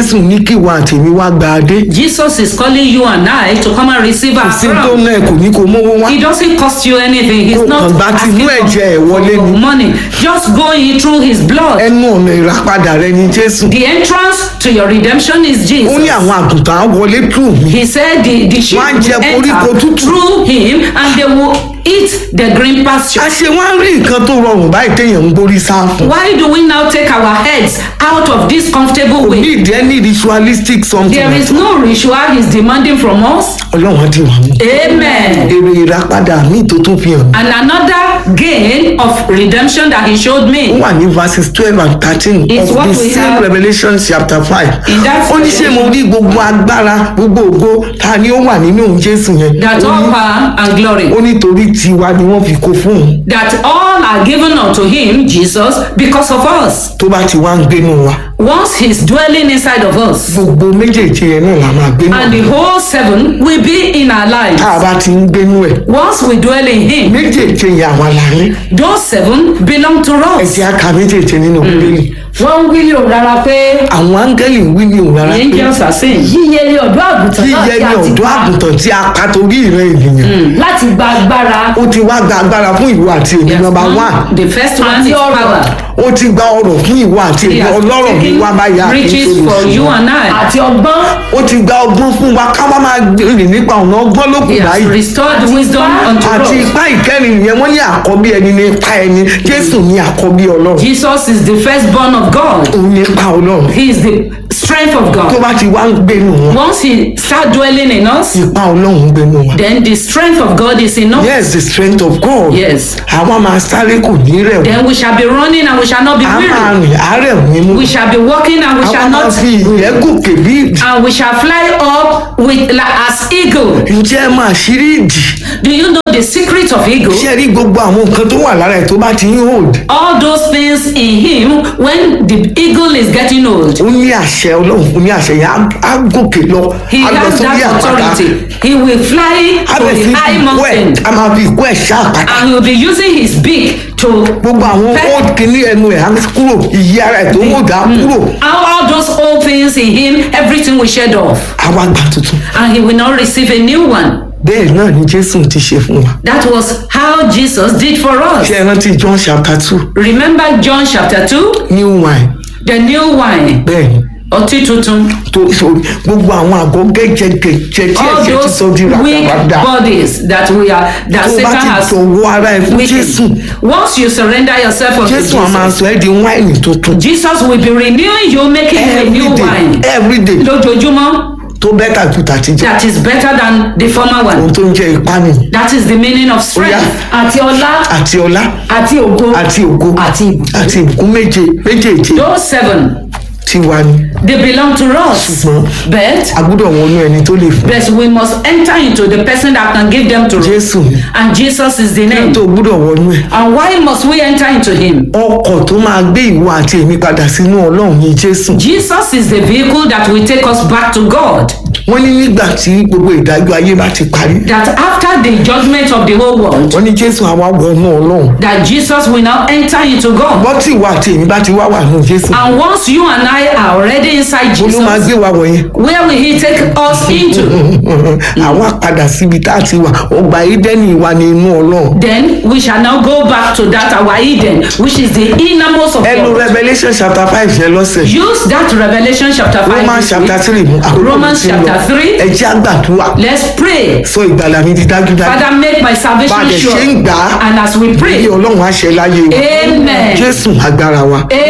jésù ní kí ìwà àtẹ̀mí wá gba adé Jesus is calling you and I to come and receive our sí tó crown. náà kò ní kó mówó wá It doesn't cost you anything. He's Kò not kàn bá ti asking inú for, ẹ̀jẹ̀ ẹ̀ wọlé for ni. money. Just go in through his blood. ẹnu ọ̀nà ìràpadà rẹ ni jésù The entrance to your redemption is ó Jesus. ní àwọn àgùntàn á wọlé tù mí He said the, the sheep Wọ́n á jẹ will koríko enter tútù. through him and they will eat the green pasture. a ṣe wá ń rí nǹkan tó rọrùn báyìí téèyàn ń borí sá fún Why do we now take our heads out of this comfortable ní way? ìdí ẹni ritualistic something There is no ritual he's demanding from us. ọlọ́run á dì wá mú Amen. èrè ìràpadà míì tó tún fi hàn mí And another gain of redemption that he showed ó me. wà ní verses twelve and thirteen It's of what the we same have revelation chapter five in that ó ní ṣé mo rí gbogbo agbára gbogbo ògo ta ni ó wà nínú òun jésù yẹn That Ó all ní- power and glory. ó ní torí tiwa ni wọ́n fi kó fún un That all are given unto him, Jesus, because of us. tó bá ti wá ń gbénu wa Once he's dwelling inside of us. gbogbo méjèèjì yẹn náà la máa gbénu And the whole seven will be in our lives. tá a bá ti ń gbénu ẹ̀ Once we dwell in him, méjèèjì yẹn àwa là ní those seven belong to ẹ us. jẹ́ á ka méjèèjì nínú bíbélì wọ́n ń wí ní òun rárá pé àwọn áńgẹ́lì ń wí ní òun rárá the pé angels are saying yíyẹ ní ọ̀dọ́ àgùntàn náà yíyẹ tí ní a ti ọ̀dọ́ pa àgùntàn tí a pa torí ìran ènìyàn láti gba agbára ó ti wá gba agbára fún ìwọ àti èmi Yes, nọmba one, one the first one Àti is ọrọ̀. power. ó ti gba ọrọ̀ fún ìwọ àti He èmi has ọlọ́rọ̀ ní taken wá báyà riches for you and I. àti ọgbọ́n ó ti gba ọgbọ́n fún wa ká má máa rìn nípa ọ̀nà ọgbọ́n ló kù He has báyìí restored wisdom unto àti us. ipá ìkẹrin yẹn wọ́n ní àkọ́bí ẹni ní ipa ẹni jésù ní àkọ́bí ọlọ́run Jesus is the firstborn of God. òun ní ipa ọlọ́run He is the strength of tó God. bá ti wá ń gbénu wọn Once he start dwelling in us, ipa ọlọ́run ń gbénu wọn. then the strength of God is in us. yes the strength of God Yes. àwa máa sáré kò ní rẹ̀ wọ́n Then we shall be running and we shall not be a máa weary. rìn àárẹ̀ òní mú We shall be walking and we àwa shall máa not fi ìyẹ́ gòkè bí ìdì and we shall fly up with like, as eagle. ǹjẹ́ ẹ máa ṣírí ìdì Do you know the secret of eagle? ṣé ẹ rí gbogbo àwọn nǹkan tó wà lára ẹ̀ tó bá ti ń hold All those things in him when the eagle is getting old. ó ní àṣẹ ọlọ́run fún ní àṣẹ yẹn á- á gòkè lọ He á lọ has sórí that àpáta authority. He will fly á to bẹ̀ sí the high ìkú ẹ̀ mountain á máa fi ìkú ẹ̀ ṣá àpáta and he will be using his beak to gbogbo àwọn Fẹ́- old kìíní ẹnu ẹ̀ á kúrò ìyí ara ẹ̀ tó hold á kúrò all, all those old things in him, everything will shed off àwa gbà tuntun and he will not receive a new one. bẹ́ẹ̀ náà ni jésù ti ṣe fún wa That was how Jesus did for us. ṣé ẹ rántí john chapter two Remember John chapter 2? new wine The new wine. bẹ́ẹ̀ ni Ọtí tuntun. tó sórí gbogbo àwọn àgọ́ gẹ́gẹ́gẹ́gẹ́ tí All ẹ̀jẹ̀ ti those sọ di weak ràdàràdà bodies that we are that tó bá Satan ti has jọ̀wọ́ ara ẹ̀ fún jésù weakened. Once you surrender yourself unto jésù á máa Jesus, sọ ẹ́ di wáìnì tuntun Jesus will be renewing you, making you a new everyday wine. everyday Lójoojúmọ́, tó bẹ́tà ju tàtijọ́ that is better than the former ohun one. tó ń jẹ́ ipá nìyí That is the meaning of strength. àti ọlá àti ọlá àti ògo àti ògo àti ìbùkún àti ìbùkún méje méjèèjì Those seven, tí wà ní they belong to us. ṣùgbọ́n But, a gbọ́dọ̀ wọnú ẹni tó lè fún but we must enter into the person that can give them to us. jésù ni And Jesus is the name. tó gbọ́dọ̀ wọnú ẹ̀ And why must we enter into him? ọkọ̀ tó máa gbé ìwọ àti èmi padà sínú ọlọ́run ní jésù Jesus is the vehicle that will take us back to God. wọ́n ní nígbà tí gbogbo ìdájọ́ ayé bá ti parí That after the judgment of the whole world, wọ́n ní jésù àwa wọnú ọlọ́run that Jesus will now enter into God. bọ́ tí ìwọ àti èmi bá ti wá wà nù jésù And once you and I are already inside ó ló máa Jesus, gbé wa wọ̀nyẹn where will he take us into? àwa padà síbi tá a ti wà ọgbà ídẹ́nì wa ní inú ọlọ́run Then we shall now go back to that our Eden, which is the innermost of ẹnu God. revolution chapter five yẹn lọ́sẹ̀ Use that Revelation chapter 5. romans this chapter week. three mú àkókò Romans tí ń lọ chapter three. ẹ jẹ́ àgbàdúrà Let's pray. sọ ìgbàlà mi di dájúdájú Father, make my bá a salvation dẹ̀ ṣe ń sure. gbà á And as we bí pray, ọlọ́run á ṣe láyé wa Amen. jésù agbára wa